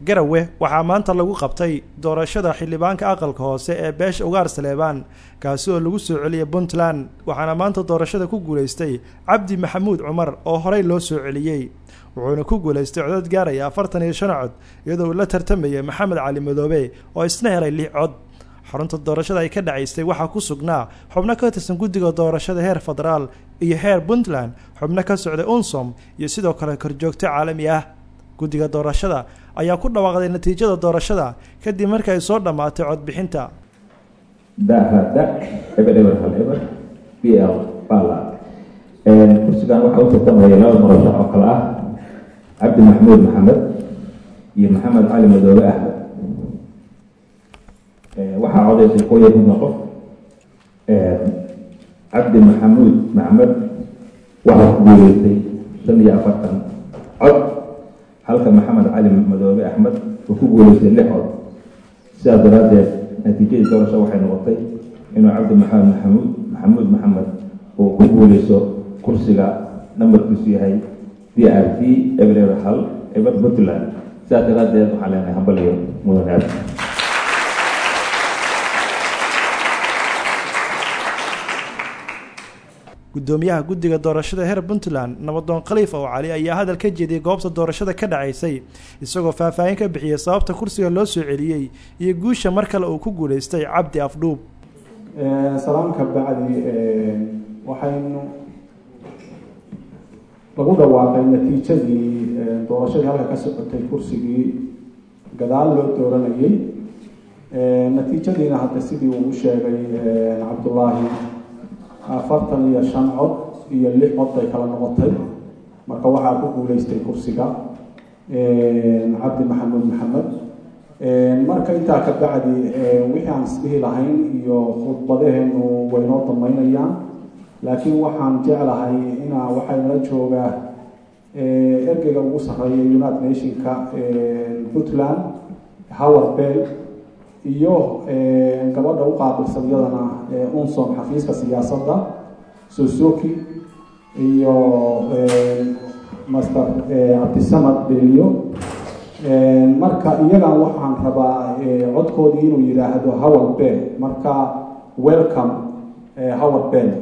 garawe waxaa maanta lagu qabtay doorashada xildhibaanka aqalka hoose ee beesha ugaar saleebaan kaasi oo lagu soo celiyay puntland waxaana maanta doorashada ku guulaystay cabdi maxamuud cumar oo horey loo soo celiyey wuxuuna ku guulaystay codad gaaraya afartan iyo shan cod iyadoo uu la tartamayay maxamed cali madoobe oo isna helay lix cod xarunta doorashada ay ka dhacaystay waxaa ku sugnaa xubno ka tirsan guddiga doorashada heer federaal iyo heer puntland xubno ka socday unsom iyo sidoo kale korjoogto caalami ah guddiga doorashada ayaa ku dhawaaqday natiijada doorashada kadib markii ay soo dhammaatay codbixinta dahada eber eber hal eber b l bala kursigan waxaa u tartamaya laba murashax oo kale ah cabdi maxamuud maxamed iyo maxamed cali madoobe axmed waxaa codaysay koob iyo konton qof cabdi maxamuud maxmed waxaa ku guuleystay shan iyo afartan cod halka maxamed cali madoobe axmed uu ku guuleystay lix cod sidaas daraaddeed natiijadii doorasho waxay noqotay inuu cabdi maxamed maxamuud maxamuud maxamed uu ku guuleysto kursiga nambarkiisu yahay d r t eber eber hal eber puntland sidaas daraaddeed waxaan leenahay hambaliyo mudan aad guddoomiyaha guddiga doorashada heer puntland nabadoon khaliif oo cali ayaa hadal ka jeediyey goobta doorashada ka dhacaysay isagoo faahfaahin ka bixiyey sababta kursiga loo soo celiyey iyo guusha mar kale uu ku guulaystay cabdi afdhuub salaamka bacdi waxaynu lagu dhawaaqay natiijadii doorashadii halka ka socotay kursigii gadaal loo dooranayay natiijadiina hadda sidii uu u sheegay cabdullaahi afartan iyo shan cod iyo lix cod bay kala noqotay marka waxaa ku guuleystay kursiga cabdi maxamuud maxamed marka intaa ka bacdi wixii aan isdhihi lahayn iyo khudbadaheenu waynoo damaynayaan laakiin waxaan jeclahay inaa waxaa nala joogaa ergeyga ugu sarreeya united nationka puntland howard bell iyo gabadha u qaabilsan iyadana unsom xafiiska siyaasadda sosoki iyo master cabdisamad beliyo marka iyagan waxaan rabaa codkoodii inuu yidhaahdo howard bell marka welcome howard bell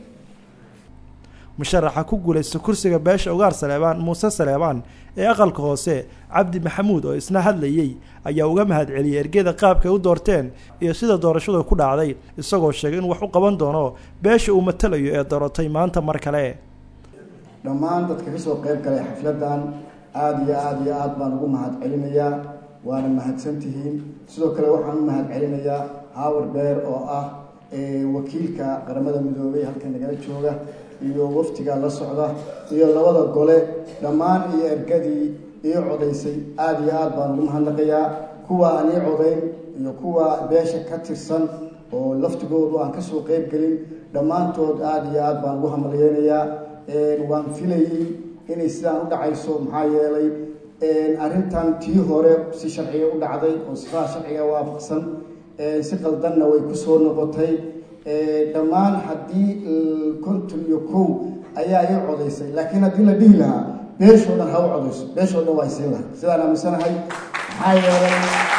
musharaxa ku guulaysta kursiga beesha ugaar saleebaan muuse saleebaan ee aqalka hoose cabdi maxamuud oo isna hadlayey ayaa uga mahad celiyey ergeda qaabkay u doorteen iyo sida doorashadu ku dhacday isagoo sheegay in wax u qaban doono beesha uu matalayo ee doorotay maanta mar kale dhammaan dadka kasoo qayb galay xafladan aada iyo aada iyo aada baan ugu mahad celinayaa waana mahadsantihiin sidoo kale waxaan u mahad celinayaa howard beer oo ah wakiilka qaramada midoobey halka nagala jooga iyo waftiga la socda iyo labada gole dhammaan iyo ergadii ii codaysay aada iyo aada baan ugu mahadnaqayaa kuwa aan ii codayn iyo kuwa beesha ka tirsan oo laftigoodu aan kasoo qeyb gelin dhammaantood aada iyo aada baan ugu hamaliyeynayaa waan filayey inay sidaan u dhacayso maxaa yeelay arrintan tii hore si sharciga u dhacday oo sifaha sharciga waafaqsan si qaldanna way kusoo noqotay dhammaan haddii konton iyo kow ayaa ii codaysay laakiin haddii la dhihi lahaa beeshoo dhan ha u codayso beeshoo dhan waa isiin lahay sidaan aaminsanahay maxaa yeelay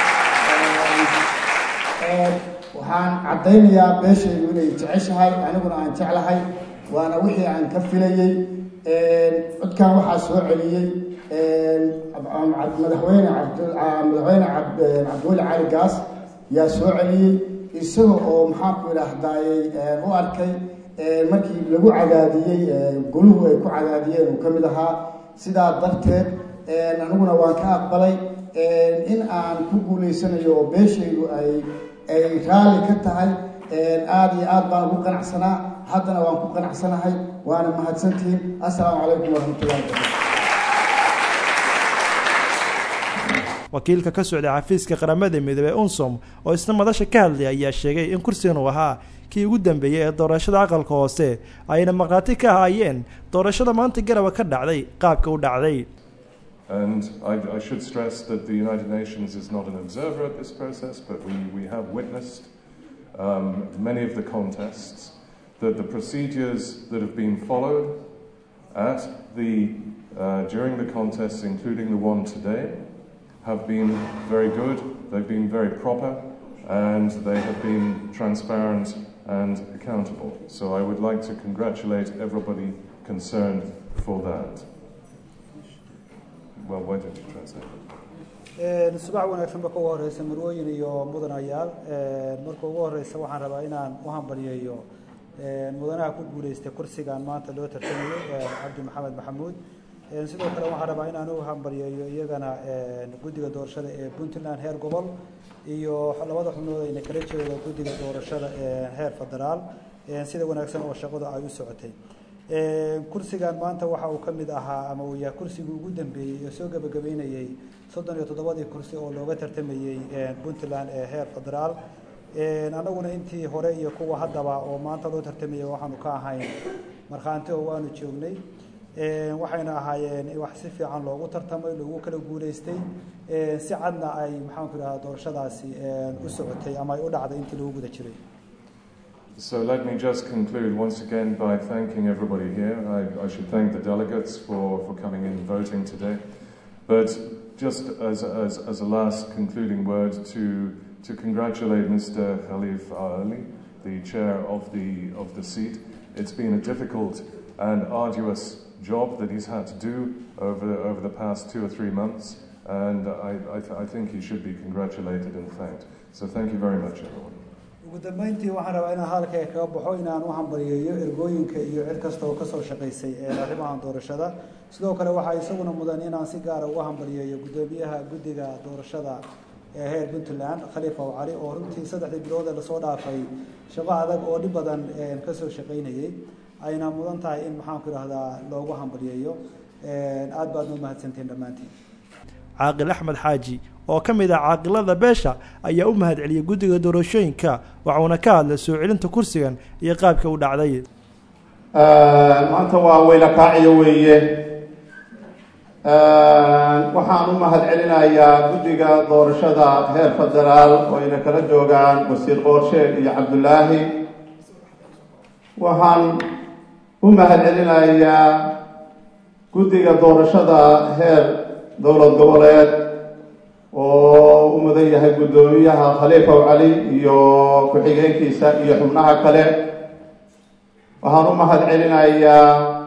waxaan caddaynayaa beeshaydu inay jeceshahay aniguna aan jeclahay waana wixii aan ka filayey codkan waxaa soo celiyey madaxweyne madaxweyne cabdiweli cali gaas yaa soo celiyey isaga oo maxaanku idhaahdaayey u arkay markii lagu cadaadiyey goluhu ay ku cadaadiyeen uu ka mid ahaa sidaa darteed aniguna waan ka aqbalay in aan ku guulaysanayo oo beeshaydu ay ay raalli ka tahay aada iyo aad baan ugu qanacsanaa haddana waan ku qanacsanahay waana mahadsantihiin assalaamu calaykum waraxmatullahi wabarakatu wakiilka ka socday xafiiska qaramada midoobey unsom oo isna madasha ka hadlay ayaa sheegay in kursigan uu ahaa kii ugu dambeeyey ee doorashada aqalka hoose ayna markhaati ka ahaayeen doorashada maanta garaba ka dhacday qaabka u dhacday And I, I should stress that the United Nations is not an observer at this process, but we, we have witnessed um, many of the contests, that the procedures that have been followed at the, uh, during the contests, including the one today, have been very good, they've been very proper, and they have been transparent and accountable. So I would like to congratulate everybody concerned for that. Well, why don't you translate? subax wanaagsan marka ugu horeysa marwooyin iyo mudanayaal marka ugu horeysa waxaan rabaa inaan u hambalyeeyo mudanaha ku guuleystay kursigan maanta loo tartamayo cabdi maxamed maxamuud sidoo kale waxaan rabaa inaan u hambalyeeyo iyagana guddiga doorashada ee puntland heer gobol iyo labada xubnood ayna kala jeedo guddiga doorashada heer federaal sida wanaagsan oo shaqadu ay u socotay kursigan maanta waxa uu ka mid ahaa ama uu yahay kursigii ugu dambeeyey ee soo gebagabeynayey soddon iyo toddobadii kursi oo looga tartamayey puntland ee heer federaal annaguna intii hore iyo kuwa haddaba oo maanta loo tartamayay waxaanu ka ahayn markhaanti oo waanu joognay waxayna ahaayeen wax si fiican loogu tartamay loogu kala guuleystay si cadna ay maxaanku idhahda doorashadaasi u socotay ama ay u dhacday intii lagu guda jiray So let me just conclude once again by thanking everybody here. I, I should thank the delegates for, for coming in and voting today. But just as, as, as a last concluding word, to, to congratulate Mr. Khalif Ali, the chair of the, of the seat. It's been a difficult and arduous job that he's had to do over, over the past two or three months, and I, I, th- I think he should be congratulated and thanked. So thank you very much, everyone. ugu dambeyntii waxaan rabaa inaan halkay kaga baxo inaan u hambalyeeyo ergooyinka iyo cid kasta oo kasoo shaqaysay arrimahan doorashada sidoo kale waxaa isaguna mudan inaan si gaara uga hambalyeeyo guddoomiyaha guddiga doorashada ee heer puntland khaliif aw cali oo runtii saddexdii bilood ee lasoo dhaafay shaqo adag oo dhib badan kasoo shaqaynayey ayna mudan tahay in maxaanku idhahdaa loogu hambalyeeyo aad baadna u mahadsantiin dhammaantiin caaqil axmed xaaji oo ka mid ah caaqilada beesha ayaa u mahad celiyey guddiga doorashooyinka waxuuna ka hadlay soo celinta kursigan iyo qaabka u dhacday maanta waa weyla kaaciyo weeye waxaan u mahad celinayaa guddiga doorashada heer federaal oo ayna kala joogaan wasiir qoorsheed iyo cabdulaahi waxaan u mahad celinayaa guddiga doorashada heer dowlad goboleed oo u mudan yahay guddoomiyaha khaliifow cali iyo ku-xigeenkiisa iyo xubnaha kale waxaan u mahad celinayaa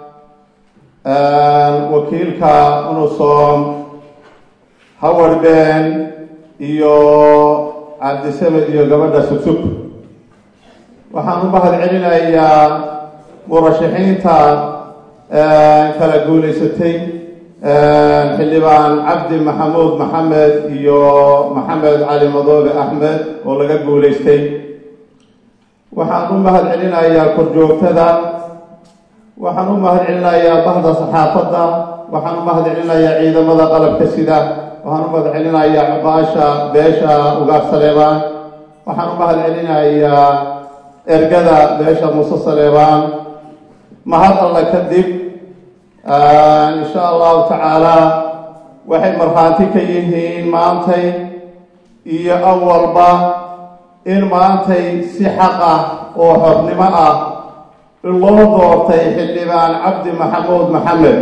wakiilka unusom howard ben iyo cabdisamed iyo gabadha sugsug waxaan u mahad celinayaa murashaxiinta kala guulaysatay xildhibaan cabdi maxamuud maxamed iyo maxamed cali madoobe axmed oo laga guulaystay waxaan u mahad celinayaa korjoogtada waxaan u mahad celinayaa bahda saxaafadda waxaan u mahad celinayaa ciidamada qalabka sida waxaan u mahad celinayaa cuqaasha beesha ugaar saleebaan waxaan u mahad celinayaa ergada beesha muuse saleebaan mahad alla kadib insha allahu tacaala waxay markhaanti ka yihiin maantay iyo awalba in maantay si xaq ah oo xornimo ah loo doortay xildhibaan cabdi maxamuud maxamed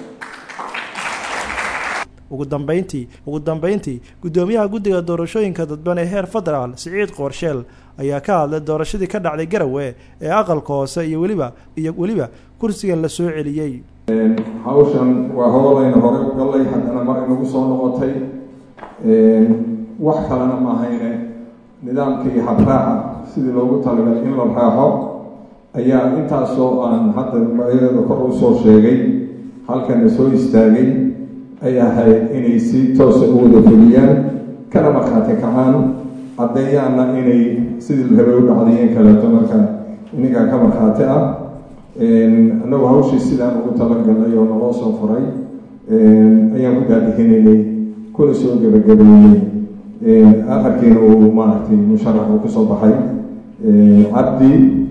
ugu dambeyntii ugu dambeyntii guddoomiyaha guddiga doorashooyinka dadban ee heer federaal siciid qoorsheel ayaa ka hadlay doorashadii ka dhacday garowe ee aqalka hoose iyo weliba iyo weliba kursigan la soo celiyey hawshan waa hoolayna hore u gallay haddana mar inagu soo noqotay wax kalena maahayne nidaamkii habraaca sidii loogu talagalay in la raaxo ayaa intaasoo aan hadda magaceeda kor u soo sheegay halkana soo istaagay ay ahayd inay si toosa u wada fuliyaan kana markhaati kacaan caddeeyaana inay sidii rabay u dhacdayeen kaleeto marka inigaa ka markhaati ah annagu hawshii sidaan ugu talagalnay oo naloo soo furay ayaan ku daadihinaynay kuna soo gebagabeeyey afarkiina uu maaragtay musharax uu kusoo baxay cabdi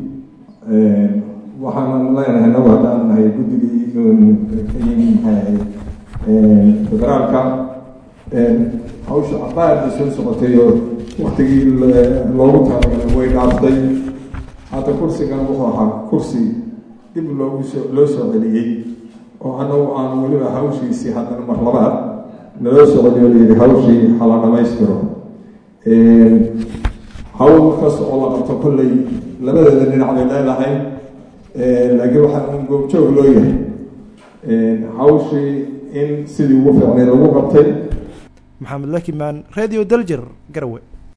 waxaan leenahay nagu haddaan nahay guddigii maxay ahayd federaalka hawsha cabaarda soo socotay oo waktigii loogu talagalay way dhaaftay hadda kursigan wuxuu ahaa kursi dib loogu soo loo soo celiyey oo annagu aan weliba hawshiisii haddana mar labaad naloo socodiyo layidhi hawshii hala dhamaystiro hawl kas oo la qabto kolley labadeeda dhinac bay leedahay laakiin waxaa un goobjoog loo yahay hawshii in sidii ugu fiicnay lagu qabtay maxamed lakimaan radio daljir garowe